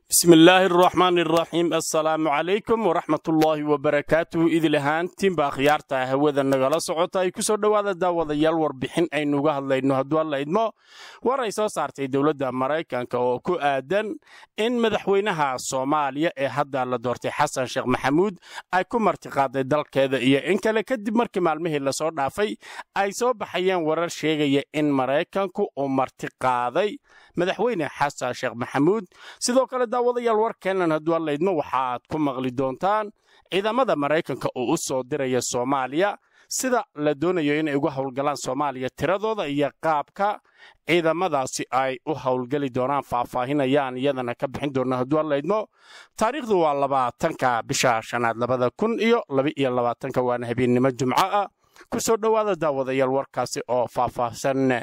bismi illaahi araxmaani araxiim assalaamu calaykum waraxmatullaahi wabarakaatuhu idil ahaantiinba akhyaarta hawada nagala socota ay ku soo dhowaada daawadayaal warbixin aynuga hadlayno hadduu alla idmo war ay soo saartay dowladda maraykanka oo ku aadan in madaxweynaha soomaaliya ee hadda la doortay xasan sheekh maxamuud ay ku martiqaaday dalkeeda iyo in kale kadib markii maalmihii lasoo dhaafay ay soo baxayeen warar sheegaya in maraykanku uu martiqaaday madaxweyne xasan sheekh maxamuud sidoo kale daawadayaal warkeennan hadduu alla idmo waxaaad ku maqli doontaan ciidamada maraykanka oo u soo diraya soomaaliya sida la doonayo inay uga howlgalaan soomaaliya tiradooda iyo qaabka ciidamadaasi ay u howlgeli doonaan faahfaahinayaan iyadana ka bixin doona hadduu alla idmo taariikhdu waa labaatanka bisha shanaad labada kun iyo laba-iyo labaatanka waana habeennimo jumco ah ku soo dhowaada daawadayaal warkaasi oo faahfaahsan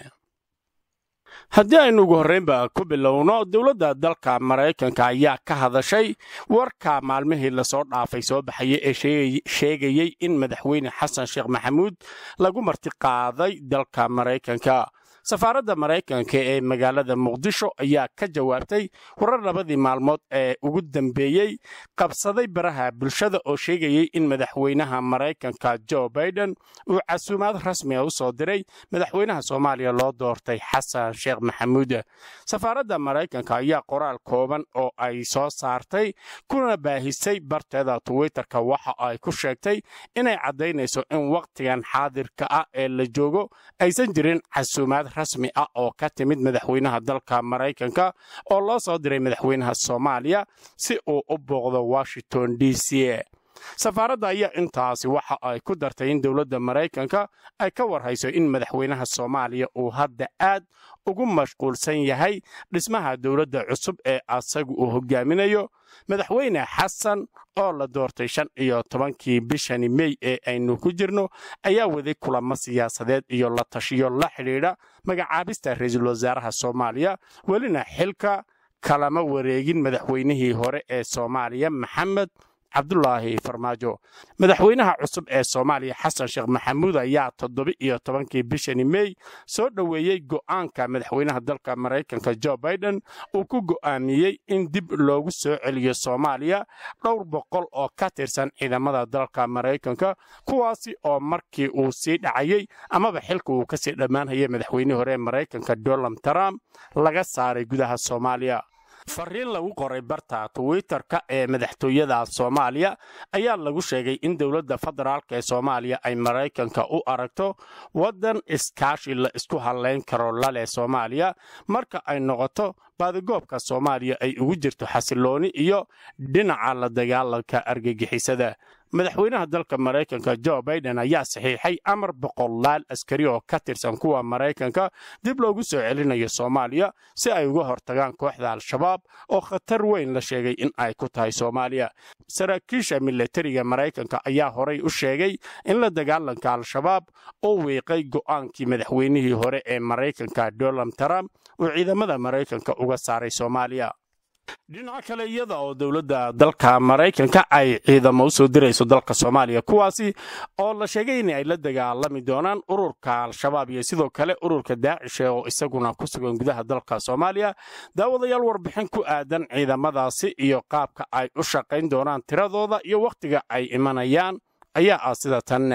haddii aynu ugu horraynba ku bilowno dowladda dalka maraykanka ayaa ka hadashay warka maalmihii lasoo dhaafay soo baxaya ee sheegayey in madaxweyne xasan sheekh maxamuud lagu martiqaaday dalka maraykanka safaaradda maraykanka ee magaalada muqdisho ayaa ka jawaabtay warar labadii maalmood ee ugu dambeeyey qabsaday baraha bulshada oo sheegayey in madaxweynaha maraykanka jo baiden uu casuumaad rasmiga u soo diray madaxweynaha soomaaliya loo doortay xasan sheekh maxamuud safaaradda maraykanka ayaa qoraal kooban oo ay soo saartay kuna baahisay barteeda twitterka waxa ay ku sheegtay inay caddaynayso in wakhtigan xaadirka ah ee la joogo aysan jirin casuumaad rasmi ah oo ka timid madaxweynaha dalka maraykanka oo loo soo diray madaxweynaha soomaaliya si uu u booqdo washington d c safaaradda ayaa intaasi waxa ay ku dartay in dowladda maraykanka ay ka warhayso in madaxweynaha soomaaliya uu hadda aad ugu mashquulsan yahay dhismaha dowladda cusub ee asagu uu hogaaminayo madaxweyne xasan oo la doortay shan iyo tobankii bishani mey ee aynu ku jirno ayaa waday kulamo siyaasadeed iyo la tashiyo la xidhiidha magacaabista ra-iisul wasaaraha soomaaliya welina xilka kalama wareegin madaxweynihii hore ee soomaaliya maxamed cabdulaahi farmaajo madaxweynaha cusub ee soomaaliya xasan sheekh maxamuud ayaa toddoba-iyo tobankii bishani mey soo dhoweeyey go'aanka madaxweynaha dalka maraykanka jo baiden uu ku go'aamiyey in dib loogu soo celiyo soomaaliya dhowr boqol oo ka tirsan ciidamada dalka maraykanka kuwaasi oo markii uu sii dhacayey amaba xilka uu kasii dhammaanhayay madaxweynihii hore ee maraykanka donald trump laga saaray gudaha soomaaliya fariin lagu qoray barta twitterka ee madaxtooyada soomaaliya ayaa lagu sheegay in dowladda federaalk ee soomaaliya ay maraykanka u aragto waddan iskaashi la isku hadlayn karo laleh soomaaliya marka ay noqoto baadigoobka soomaaliya ay ugu jirto xasilooni iyo dhinaca la dagaalanka argagixisada madaxweynaha dalka maraykanka jo baiden ayaa saxiixay amar boqolaal askari oo ka tirsan kuwa maraykanka dib loogu soo celinayo soomaaliya si ay uga hortagaan kooxda al-shabaab oo khatar weyn la sheegay in ay ku tahay soomaaliya saraakiisha milatariga maraykanka ayaa horay u sheegay in la dagaalanka al-shabaab uu wiiqay go'aankii madaxweynihii hore ee maraykanka donald trump uu ciidamada maraykanka uga saaray soomaaliya dhinaca kale iyada oo dowladda dalka maraykanka ay ciidamo u soo dirayso dalka soomaaliya kuwaasi oo la sheegay in ay la dagaalami doonaan ururka al-shabaab iyo sidoo kale ururka daacishe oo isaguna ku sugan gudaha dalka soomaaliya daawadayaal warbixin ku aadan ciidamadaasi iyo qaabka ay u shaqayn doonaan tiradooda iyo wakhtiga ay imanayaan ayaa ah sida tan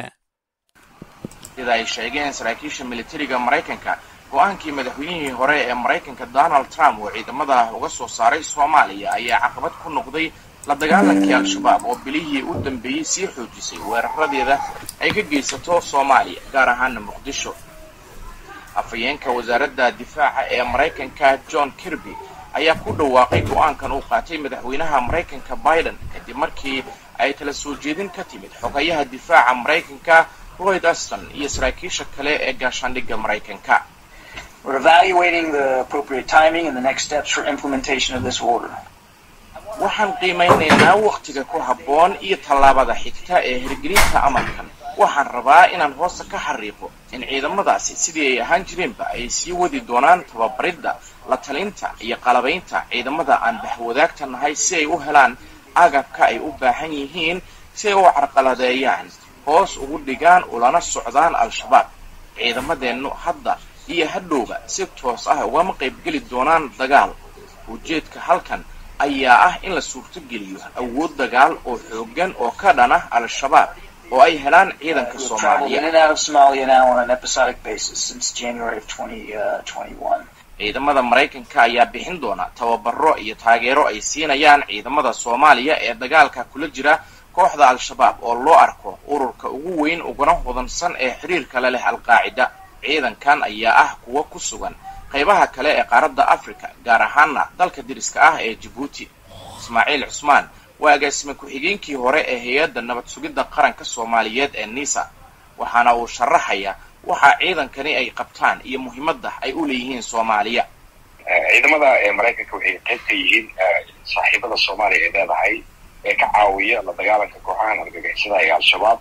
sida ay sheegeen saraakiisha militariga maraykanka go-aankii madaxweynihii hore ee maraykanka donald trump oo ciidamada uga soo saaray soomaaliya ayaa caqabad ku noqday la dagaalankii al-shabaab oo bilihii u dambeeyey sii xoojisay weeraradeeda ay ka geysato soomaaliya gaar ahaana muqdisho afhayeenka wasaaradda difaaca ee maraykanka john kirby ayaa ku dhawaaqay go-aankan uu qaatay madaxweynaha maraykanka biden kadib markii ay tala soo jeedin ka timid xogayaha difaaca maraykanka royd aston iyo saraakiisha kale ee gaashaandhigga maraykanka We're evaluating the appropriate timing and the next steps for implementation of this order. waxaan qiimaynaynaa wakhtiga ku habboon iyo tallaabada xigta ee hirgelinta amarkan waxaan rabaa inaan hoosta ka xariiqo in ciidamadaasi sidii ay ahaan jireenba ay sii wadi doonaan tababaridda la talinta iyo qalabaynta ciidamada aan baxwadaagta nahay si ay u helaan agabka ay u baahan yihiin si ay u carqaladeeyaan hoos ugu dhigaan ulana socdaan al-shabaab ciidamadeennu hadda iyo hadhowba si toos ah ugama qaybgeli doonaan dagaal ujeedka halkan ayaa ah in la suurtogeliyo awood dagaal oo xoogan oo ka dhan ah al-shabaab oo ay helaan ciidanka We've traveled in soomaaliya and out of Somalia now on an episodic basis since January of 2021. ciidamada maraykanka ayaa bixin doona tababaro iyo taageero ay siinayaan ciidamada soomaaliya ee dagaalka kula jira kooxda al-shabaab oo loo arko ururka ugu weyn uguna hodansan ee xiriirka la leh al-qaacida ciidankan ayaa ah kuwa ku sugan qaybaha kale ee qaaradda africa gaar ahaana dalka deriska ah ee jabuuti ismaaciil cusmaan waa agaasime ku-xigeenkii hore ee hay-adda nabad sugidda qaranka soomaaliyeed ee nisa waxaana uu sharaxaya waxa ciidankani ay qabtaan iyo muhiimadda ay u leeyihiin soomaaliya ciidamada ee maraykanka waxay qayb ka yihiin saaxiibada soomaaliya ay leedahay ee ka caawiya la dagaalanka kooxahan argagixisada ee al-shabaab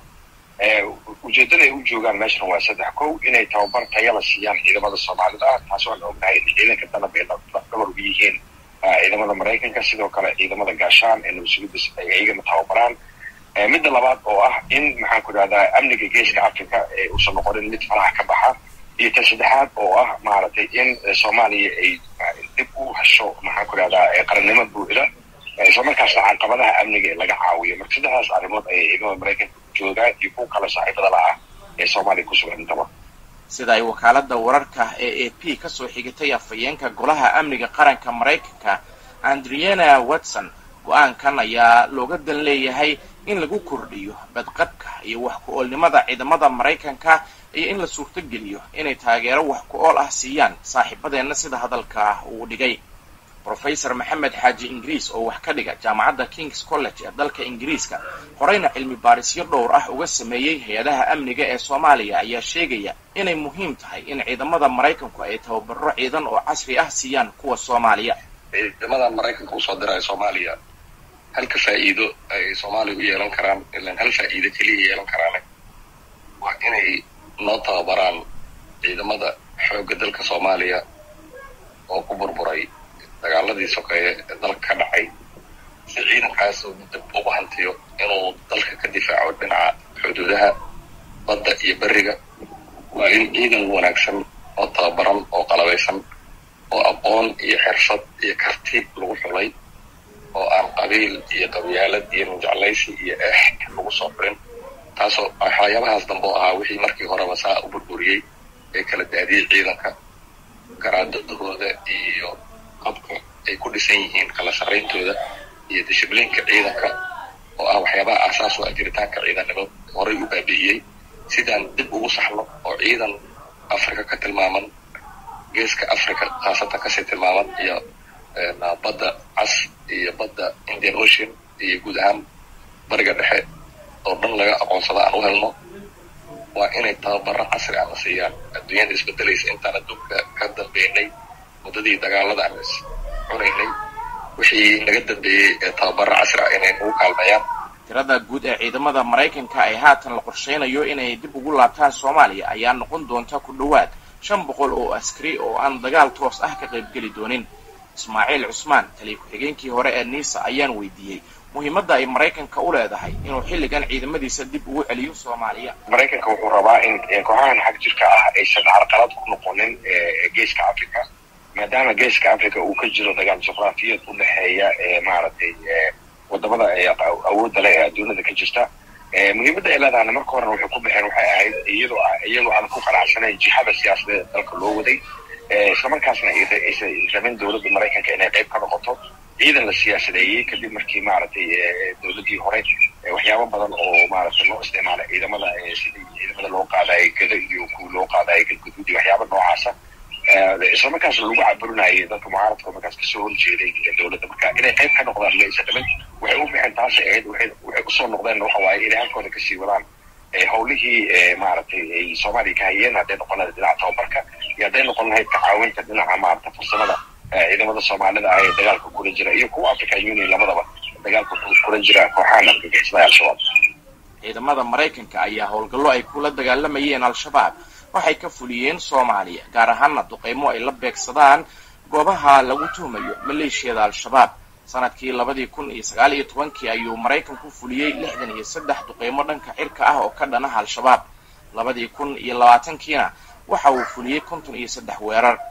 ujeedada ay u joogaan meeshan waa saddex kow inay tababar taya la siiyaan ciidamada soomaalida ah taas waan ognahay in ciidanka danab ay dhabar ugu yihiin ciidamada maraykanka sidoo kale ciidamada gaashaan ee nabasugidda ay iyagana tababaraan midda labaad oo ah in maxaan ku idhahdaa amniga geeska africa ee uusan noqonin mid faraha ka baxa iyo ta saddexaad oo ah maaragtay in soomaaliya ay dib u hesho maxaan ku idhahdaa qarannimo buuxda isla markaasna caqabadaha amniga ee laga caawiyo marka saddexdaas arrimood ayay ciidamada maraykanka ku joogaan iyo kuwa kale saaxiibada la ah ee soomaaliya ku sugan intaba sida ay wakaaladda wararka ee a p kasoo xigatay afhayeenka golaha amniga qaranka maraykanka andriana watson go-aankan ayaa looga dan leeyahay in lagu kordhiyo badqabka iyo wax ku-oolnimada ciidamada maraykanka iyo in la suurtogeliyo inay taageero wax ku-ool ah siiyaan saaxiibadeenna sida hadalka uu dhigay rofesor maxamed xaaji ingiriis oo wax ka dhiga jaamacadda kings college ee dalka ingiriiska horeyna cilmi baarisyo dhowr ah uga sameeyey hay-adaha amniga ee soomaaliya ayaa sheegaya inay muhiim tahay in ciidamada maraykanku ay tababaro ciidan oo casri ah siiyaan kuwa soomaaliya ciidamada maraykanka usoo diraya soomaaliya halka faa'iido ay soomaaliya u yeelan karaan ilan hal faa'iido keliya yeelan karaan waa inay noo tababaraan ciidamada xoogga dalka soomaaliya oo ku burburay dagaaladii sokeeye ee dalka ka dhacay si ciidankaas uu dib ugu hantiyo inuu dalka ka difaaco dhinaca xuduudaha badda iyo beriga waa in ciidan wanaagsan oo tababaran oo qalabaysan oo aqoon iyo xirfad iyo karti lagu xulay oo aan qabiil iyo qabyaalad iyo mujeclaysi iyo eex lagu soo xurin taasoo waxyaabahaas dambe oo ahaa wixii markii horeba saa u burburiyey ee kala daadiyey ciidanka garaadadahooda iyo qabka ay ku dhisan yihiin kala sarrayntooda iyo dishibliinka ciidanka oo ah waxyaabaha aasaas u ah jiritaanka ciidannimo horay u baabi'iyey sidaan dib ugu saxno oo ciidan africa ka tilmaaman geeska africa khaasatan kasii tilmaaman iyo badda cas iyo badda indian ocean iyo guud ahaan bariga dhexe oo dhan laga aqoonsada aan u helno waa inay tababaro casri ah la siiyaan adduunyada isbedelaysa intaan adduunka ka dambeynay muddadii dagaalada aan is cunaynay wixii naga dambeeyey ee tababaro casri ah inay nagu kaalmeeyaan tirada guud ee ciidamada maraykanka ay haatan la qorsheynayo inay dib ugu laabtaan soomaaliya ayaa noqon doonta ku dhowaad shan boqol oo askari oo aan dagaal toos ah ka qaybgeli doonin ismaaciil cusmaan taliya ku-xigeenkii hore ee niisa ayaan weydiiyey muhiimadda ay maraykanka u leedahay inuu xilligan ciidamadiisa dib ugu celiyo soomaaliya maraykanka wuxuu rabaa in kooxahan xag jirka ah aysan carqalad ku noqonin geeska africa maadaama geeska africa uu ka jiro dagaal juqraafiyeed u dhexeeya maaragtay wadamada awoodda leh ee adduunyada ka jirta muhiimadda ay leedahana marka horena waxay ku baxeen waxay ahayd iyadoo iyagoo aan ku qanacsanayn jihada siyaasadeed dalka loo waday islamarkaasna aysan rabin dowladda maraykanka inay qayb ka noqoto ciidan la siyaasadeeyey kadib markii maaragtay dowladdii hore waxyaabo badan oo maaragtay loo isticmaalay ciidamada sidii ciidamada loo qaadayay gado iyo kuwa loo qaadayay galguduud iyo waxyaaba noocaasa islamarkaasna lagu caburinayay dadka mucaaradka markaas kasoo horjeeday dowladda marka inay qayb ka noqdaan laysa dhamin waxay u bixeen taasay ahayd waxay usoo noqdeen waxa waaye inay halkooda kasii wadaan howlihii maaragtay ay soomaaliya ka hayeen hadday noqon lahayd dhinaca tababarka iyo hadday noqon lahayd kacaawinta dhinaca maarata farsamada ciidamada soomaalida ah ee dagaalka kula jira iyo kuwa african union labadaba dagaalka kula jira kooxahan argagixisada al-shabaab ciidamada maraykanka ayaa howlgallo ay kula dagaalamayeen al-shabaab waxay ka fuliyeen soomaaliya gaar ahaana duqeymo ay la beegsadaan goobaha lagu tuhmayo maleeshiyada al-shabaab sanadkii labadii kun iyo sagaal iyo tobankii ayuu maraykanku fuliyey lixdan iyo saddex duqeymo dhanka cirka ah oo ka dhanaha al-shabaab labadii kun iyo labaatankiina waxa uu fuliyey konton iyo saddex weerar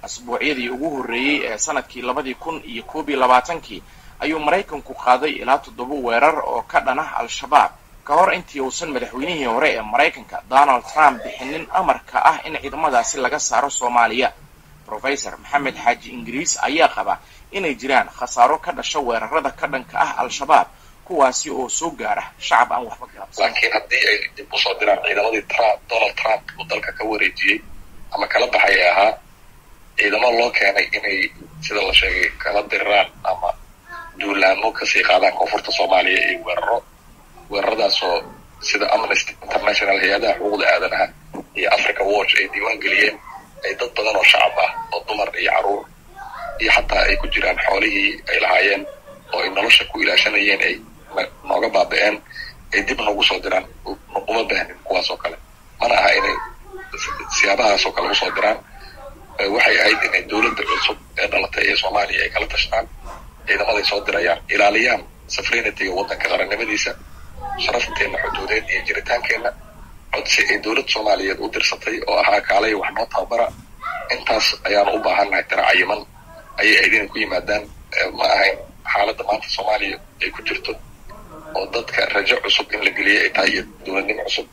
asbuucyadii ugu horreeyey ee sanadkii labadii kun iyo koob iyo labaatankii ayuu maraykanku qaaday ilaa toddoba weerar oo ka dhan ah al-shabaab ka hor intii uusan madaxweynihii hore ee maraykanka donald trump bixinin amarka ah in ciidamadaasi laga saaro soomaaliya rofesor maxamed xaaji ingiriis ayaa qaba inay jiraan khasaaro ka dhasha weerarada ka dhanka ah al-shabaab kuwaasi oo soo gaara shacab aan waxba galabsan laakiin haddii ay dib usoo diraan ciidamadii trump donald trump uu dalka ka wareejiyey ama kala baxay ee ahaa ciidamo loo keenay inay sida la sheegay kala diriraan ama duulaamo kasii qaadaan koonfurta soomaaliya iyo weeraro weeraradaasoo sida amnesty international hay-adaha xuquuqda aadanaha iyo africa watch ay diiwaan geliyeen ay dad badan oo shacab ah oo dumar iyo caruur iyo xataa ay ku jiraan xoolihii ay lahaayeen oo ay nolosha ku ilaashanayeen ay nooga baaba-een ay dib noogu soo diraan uma baahnin kuwaas oo kale mana aha inay siyaabahaas oo kale usoo diraan waxay ahayd inay dowladda cusub ee dhalatay ee soomaaliya ay kala tashtaan ciidamaday soo dirayaan ilaaliyaan safrenityga waddanka qarannimadiisa sharafteenna xuduudeed iyo jiritaankeenna codsi ay dowlad soomaaliyeed u dirsatay oo ahaa kaalay wax noo tababara intaas ayaanu u baahannahay tira cayiman ayay ahayd inay ku yimaadaan ma ahayn xaaladda maanta soomaaliya ay ku jirto oo dadka rajo cusub in la geliyay ay tahay iyo dowladnimo cusub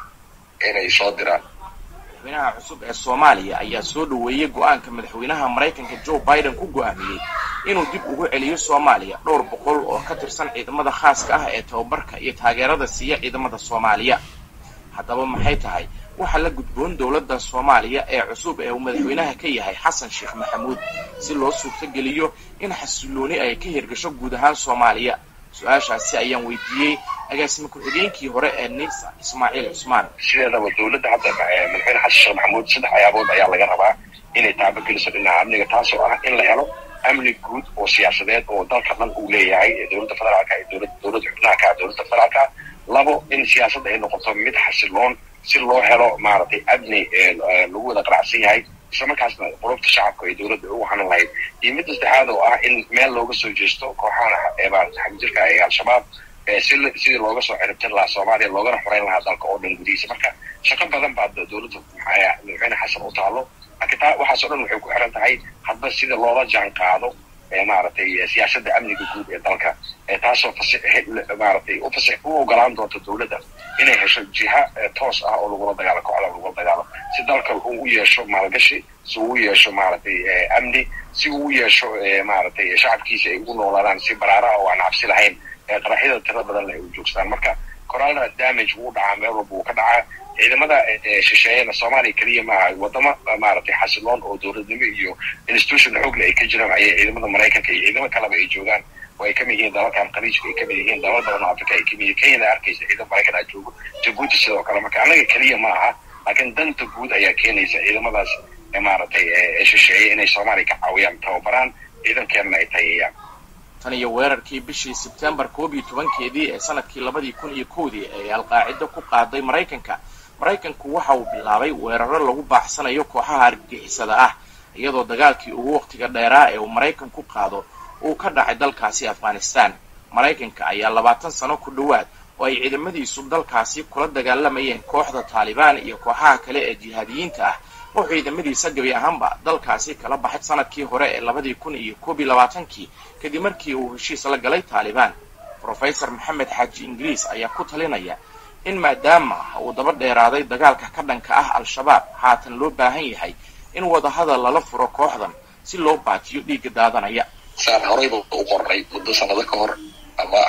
inay soo diraan madaxweynaha cusub ee soomaaliya ayaa soo dhoweeyey go-aanka madaxweynaha maraykanka joe biden ku go-aamiyey inuu dib ugu celiyo soomaaliya dhowr boqol oo ka tirsan ciidamada khaaska ah ee tababarka iyo taageerada siiya ciidamada soomaaliya haddaba maxay tahay waxaa la gudboon dowladda soomaaliya ee cusub ee uu madaxweynaha ka yahay xasan sheekh maxamuud si loo suurtogeliyo in xasilooni ay ka hirgasho guud ahaan soomaaliya su-aashaasi ayaan weydiiyey agaasime ku-xigeenkii hore ee nisa ismaaciil cusmaan sideedaba dowladda hadda madaxweyne xasan sheekh maxamuud saddex ayaabood ayaa laga rabaa inay taabageliso dhinaca amniga taasoo ah in la helo amni guud oo siyaasadeed oo dalka dhan uu leeyahay ee dowladda federaalka ee dowlad dowladda xubnaha ka dowladda federaalka labo in siyaasadda ay noqoto mid xasiloon si loo helo maaragtay amni lagu wada qanacsan yahay islamarkaasna qurubta shacabka ay dowladda ugu hanan lahayd iyo midda saddexaad oo ah in meel looga soo jeesto kooxahan maarata xagjirka ee al-shabaab si sidii looga soo ciribtir lahaa soomaaliya loogana xoreyn lahaa dalka oo dhan gudihiisa marka shaqo badan baa dowladda madaxweyne xasan u taalo laakiin taa waxaas o dhan waxay ku xiran tahay hadba sida loola jaan qaado maaragtay siyaasadda amniga guud ee dalka taasoo maaragtay u ogolaan doonta dowladda inay hesho jiha toos ah oo lagula dagaalo kooxda lagula dagaalo si dalka uu u yeesho maalgashi si uu u yeesho maaragtay amni si uu u yeesho maaragtay shacabkiisa ay ugu noolaadaan si baraara oo aan cabsi lahayn qaraxyada tira badan leh ay u joogstaan marka corona damage wuu dhacaa meel walba wuu ka dhacaa ciidamada shisheeyana soomaaliya keliya maaha wadamo maaragtay xasiloon oo dowladnimo iyo institution xoogle ay ka jiraan ayay ciidamada maraykanka iyo ciidamo kaleba ay joogaan oo ay kamid yihiin dalalkan khaliijka ay kamid yihiin dalal badan oo africa ay kamid yihiin kenyana arkaysa ciidamo maraykan aa joogo jabuuti sidoo kale marka annaga keliya ma aha laakiin danta guud ayaa keenaysa ciidamadaas maaragtay shisheeye inay soomaaliya ka caawiyaan tababaraan ciidankeenna ay tayeeyaan tan iyo weerarkii bishii sebtembar koob iyo tobankeedii ee sanadkii labadii kun iyo kowdii ee alqaacido ku qaaday maraykanka maraykanku waxa uu bilaabay weeraro lagu baaxsanayo kooxaha argagixisada ah iyadoo dagaalkii ugu wakhtiga dheeraa ee uu maraykanku qaado uu ka dhacay dalkaasi afghanistan maraykanka ayaa labaatan sano ku dhowaad oo ay ciidamadiisu dalkaasi kula dagaalamayeen kooxda taalibaan iyo kooxaha kale ee jihaadiyiinta ah oo ciidamadiisa gebi ahaanba dalkaasi kala baxay sanadkii hore ee labadii kun iyo koob iyo labaatankii kadib markii uu heshiis la galay taalibaan rofesor maxamed xaaji ingiriis ayaa ku talinaya in maadaama uu daba dheeraaday dagaalka ka dhanka ah al-shabaab haatan loo baahan yahay in wadahadal lala furo kooxdan si loo baatiyo dhiigga daadanaya saan horeyba u qornay muddo sanado ka hor ama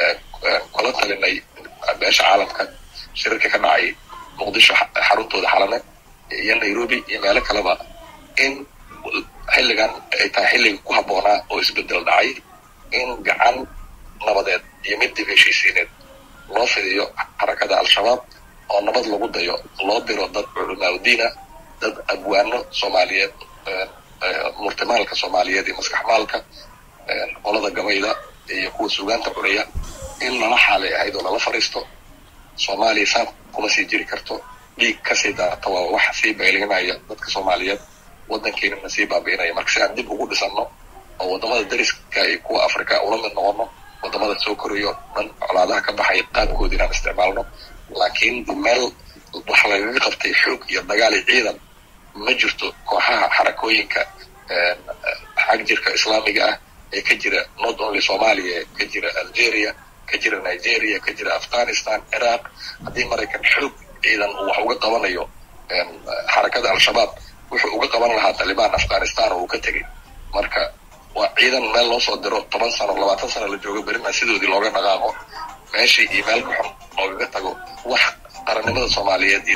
kula talinay beesha caalamka shirarka ka dhacay muqdisho xaruntooda xalane iyo nairobi iyo meelo kaleba in xilligan ay tahay xilliga ku habboonaa oo isbedel dhacay in gacan nabadeed iyo mid dib heshiisiineed loo fidiyo xarakada al-shabaab oo nabad lagu dayo loo diro dad culimaauddiina dad abwaano soomaaliyeed murtimaalka soomaaliyeed iyo maskaxmaalka qolada gabayda iyo kuwa sugaanta cunaya in lala xaalay ahayd oo lala fariisto soomaaliya saan kuma sii jiri karto dhiig kasii daata waa wax sii baylinaya dadka soomaaliyeed waddankeennana sii baabi'inaya marka si aan dib ugu dhisanno oo waddamada dariska iyo kuwa africa ula mid noqono waddamada soo korayo dhan colaadaha ka baxaya qaabkoodi inaan isticmaalno laakiin meel wax lagaga qabtay xoog iyo dagaal iyo ciidan ma jirto kooxaha xarakooyinka xag jirka islaamiga ah ee ka jira not only somalia ka jira algeria ka jira nigeria ka jira afghanistan ciraaq haddii maraykan xoog ciidan uu wax uga qabanayo xarakada al-shabaab wuxuu uga qaban lahaa talibaan afghanistan oo uu ka tegay marka waa ciidan meel loo soo diro toban sano labaatan sano la joogo berina sidoodii looga dhaqaaqo meeshii iyo meel ka xun loogaga tago wax qarannimada soomaaliyeed